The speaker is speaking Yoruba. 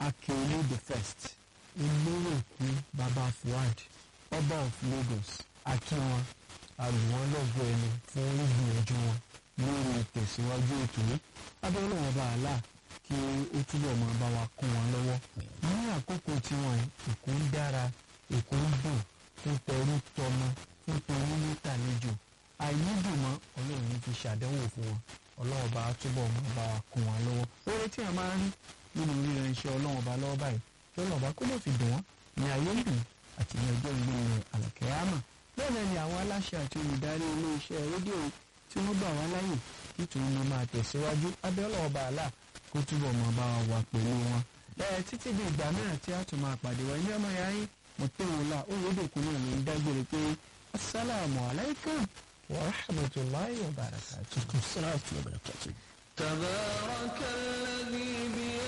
Akeolu the first olóròkú baba Fuad ọba of Lagos akínwọn àlùwọ́n lọ́gọ́ ẹni fún ìgbìyànjú wọn lórí ìtẹ̀síwájú ètò yìí abẹ́rẹ́ wọn bá àlà kí ó túbọ̀ máa bá wa kún wọn lọ́wọ́ ní àkókò tiwọn èkó ń dára èkó ń dùn fún tẹrú tọmọ fún tẹrú nítàlejò àìnídùnmọ́ ọlọ́run ní fi ṣàdánwò fún wọn ọlọ́run bá túbọ̀ máa bá wa kún wọn lọ́wọ́ oore tí a máa ń rí nínú ríran iṣẹ́ ọlọ́run bá lọ́wọ́ báyìí kí ọlọ́run bá kó lè fi dùn wọ́n ní ayé ń dùn àti ní ọjọ́ ìgbìmọ̀ àlàkẹ́yàmà bẹ́ẹ̀ náà ni àwọn aláṣẹ àti olùdarí iléeṣẹ́ rédíò tí wọ́n gbà wá láyè kí tòun lè máa tẹ̀síwájú abẹ́ọ́lá ọba àlà kó túbọ̀ máa bá wa wà pẹ̀lú wọn. ẹ títí di ìgbà mìíràn tí a tún máa pàdé wa ilé ọmọ ya yín mọ̀tẹ́wọ̀lá oyèdèkùn náà ló ń dágbére pé asalaamu alaykum wa rahmatulahi wa barakatuh. Assalamu alaikum. تبارك الذي بيده